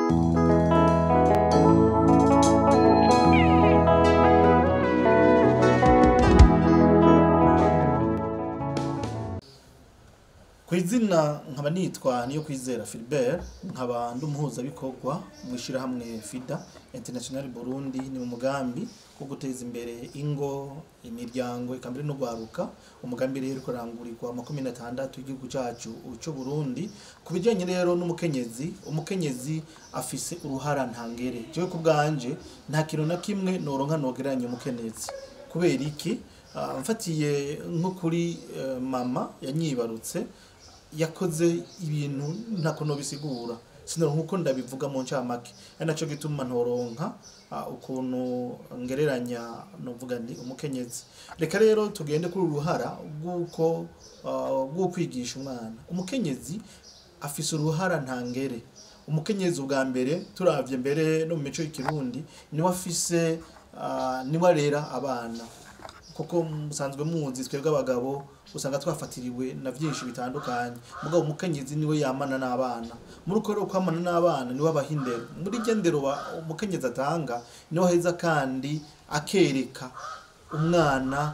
kw'izina nkaba nitwa niyo kwizera Philbert nkaba ndi umuhuzabikorwa mw'ishirahamwe FIDA International Burundi ni mu mugambi wo guteza imbere ingo imiryango eka mbere no gwaruka umugambi rero uriko urangurirwa makumi na tandatu y'igihugu cacu c'u Burundi ku bijanye rero n'umukenyezi umukenyezi afise uruhara ntangere jewe ku bwanje nta kintu na kimwe noronka nogereranya umukenyezi kubera iki Ah, mfatiye nko kuri eh, mama yanyibarutse yakoze ibintu ntako nobisigura sinoronka uko ndabivuga mu ncamake ari naco gituma ntoronka ah, ukuntu ngereranya novuga ndi umukenyezi reka rero tugende kuri uruhara rw'uko ah, rw'ukwigisha umwana umukenyezi afise uruhara ntangere umukenyezi ubwa mbere turavye mbere no mu mico y'ikirundi niwe afise ah, niwe arera abana kuko musanzwe muzi twebwe abagabo usanga twafatiriwe na vyinshi bitandukanye mugabo umukenyezi niwe yamana n'abana muri uko rero kwamana n'abana niwe abaha indero muri iryo ndero wa- umukenyezi atanga niwe aheza kandi akereka umwana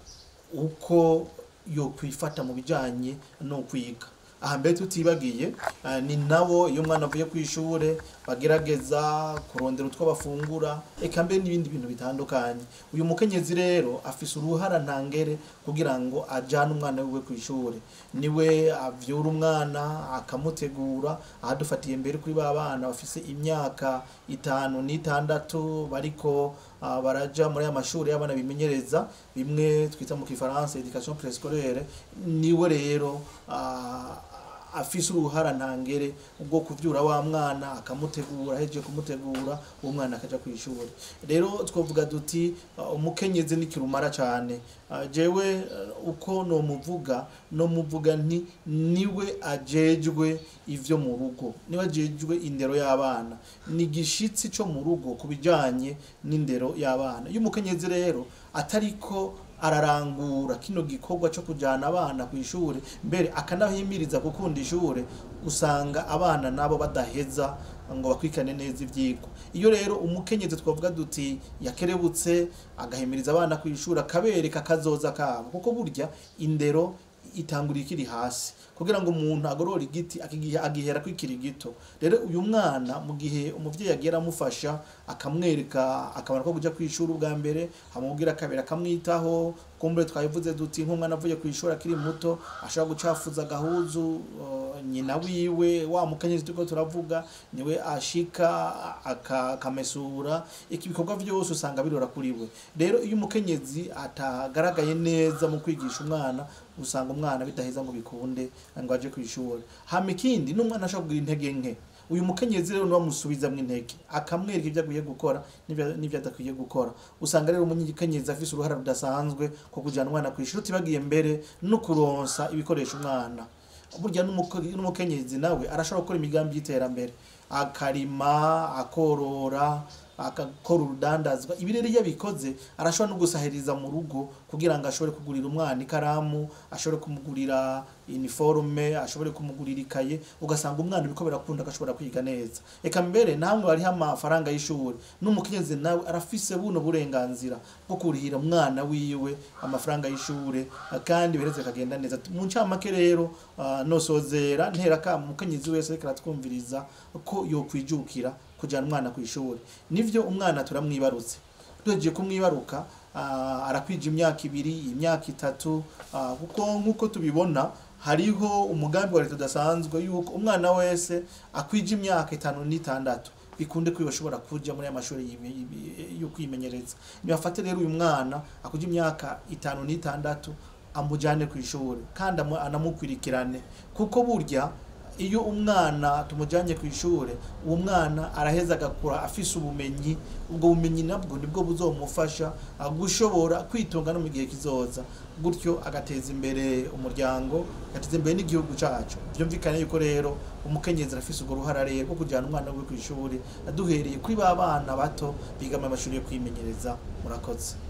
uko yokwifata mu bijanye no kwiga aha mbere tutibagiye eh, ni nabo iyo umwana avuye ku ishure bagerageza kurondera utwo bafungura eka mbere n'ibindi bintu bitandukanye uyu mukenyezi rero afise uruhara ntangere kugira ngo ajane umwana wiwe ku ishure niwe avyura umwana akamutegura aha dufatiye mbere kuri ba bana bafise imyaka itanu n'itandatu bariko ah, baraja muri aya mashuri y'abana bimenyereza bimwe twita mu kifaransa education préscolaire niwe rero ah, afise uruhara ntangere ubwo kuvyura wa mwana akamutegura ahejeje kumutegura uwo mwana akaja kw'ishuri rero twovuga duti uh, umukenyezi ni kirumara cane uh, jewe uh, uko nomuvuga nomuvuga nti niwe ajejwe ivyo mu rugo niwe ajejwe indero y'abana ni igishitsi co mu rugo ku bijanye n'indero y'abana iyo umukenyezi rero atariko ararangura kino gikorwa cyo kujana abana ku ishure mbere akanahimiriza gukunda ishure usanga abana nabo badaheza ngo bakwikane neza ivyigwa iyo rero umukenyezi twavuga duti yakerebutse agahimiriza abana ku ishure akabereka kazoza kabo kuko burya indero itangurira ikiri hasi kugira ngo umuntu agorore igiti akigihe agihera kwikiri gito rero uyu mwana mu gihe umuvyeyi agiye aramufasha akamwereka akamaro ko kuja kw'ishuri ubwa mbere amubwira kabiri akamwitaho kumbure twabivuze duti nk'umwana avuye kw'ishuri akiri muto ashobora gucafuza agahuzu uh, nyina wiwe wa mukenyezi turiko turavuga niwe ashika aka- akamesura iki bikorwa vyose usanga birora kuri we rero iyo umukenyezi atagaragaye neza mu kwigisha umwana usanga umwana bidaheza ngo bikunde ngo aje kw'ishuri hama ikindi n'umwana ashobora kugira intege nke uyu mukenyezi rero niwe amusubizamwo intege akamwereka ibyo akwiye gukora n'ibyo- n'ibyo adakwiye gukora usanga rero umukenyezi afise uruhara rudasanzwe ko kujana umwana kw'ishuri utibagiye mbere no kuronsa ibikoresho umwana burya n'umuko- n'umukenyezi nawe arashobora gukora imigambi y'iterambere akarima akorora agakora urudandazwa ibi rero iyo abikoze arashobora no gusahiriza mu rugo kugira ngo ashobore kugurira umwana ikaramu ashobore kumugurira iniforume ashobore kumugurira ikaye ugasanga umwana biriko birakunda agashobora kwiga neza eka mbere namwe bariho amafaranga y'ishuri n'umukenyezi nawe arafise buno burenganzira bwo kurihira umwana wiwe amafaranga y'ishure kandi bireze kagenda neza mu ncamake rero ah, nosozera ntera kama umukenyezi wese ariko aratwumviriza ko yokwijukira kujana umwana ku ishuri nivyo umwana turamwibarutse duhejeje kumwibaruka ah, arakwija imyaka ibiri imyaka itatu ah, kuko nk'uko tubibona hariho umugambi wa leta udasanzwe yuko umwana wese akwija imyaka itanu n'itandatu bikunde ko bashobora kuja muri aya mashuri yimi- yimi- yo kwimenyereza nibafate rero uyu mwana akuja imyaka itanu n'itandatu amujane ku ishuri kandi amu- anamukurikirane kuko burya iyo umwana tumujanye ku ishure uwo mwana araheza agakura afise ubumenyi ubwo bumenyi nabwo nibwo buzomufasha ah, gushobora kwitunga no mu gihe kizoza gutyo agateza imbere umuryango agateza imbere n'igihugu cacu vyumvikane yuko rero umukenyezi arafise urwo ruhara rero rwo kujana umwana wiwe ku ishuri duhereye kuri ba bana bato biga mu mashuri yo kwimenyereza murakoze